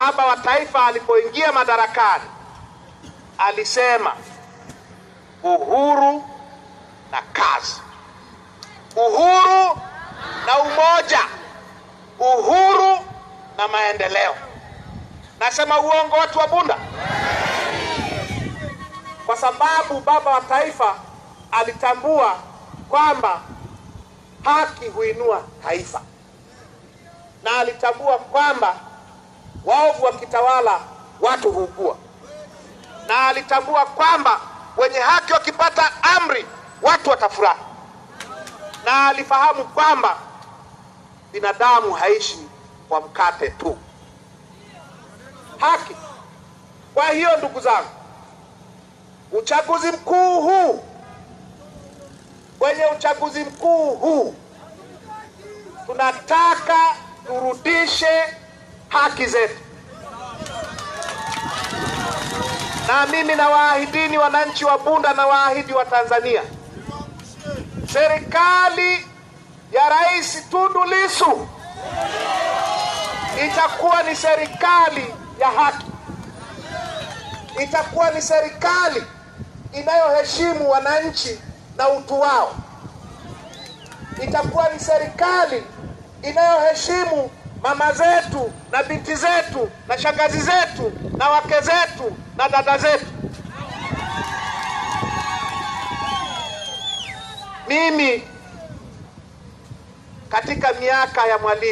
Baba wa taifa alipoingia madarakani alisema uhuru na kazi, uhuru na umoja, uhuru na maendeleo. Nasema uongo, watu wa Bunda? Kwa sababu baba wa taifa alitambua kwamba haki huinua taifa, na alitambua kwamba waovu wakitawala watu huugua, na alitambua kwamba wenye haki wakipata amri watu watafurahi, na alifahamu kwamba binadamu haishi kwa mkate tu. Haki. Kwa hiyo ndugu zangu, uchaguzi mkuu huu, kwenye uchaguzi mkuu huu tunataka turudishe haki zetu, na mimi nawaahidini wananchi wa Bunda na waahidi wa Tanzania, serikali ya Rais Tundu Lissu itakuwa ni serikali ya haki, itakuwa ni serikali inayoheshimu wananchi na utu wao, itakuwa ni serikali inayoheshimu mama zetu na binti zetu na shangazi zetu na wake zetu na dada zetu. Mimi katika miaka ya Mwalimu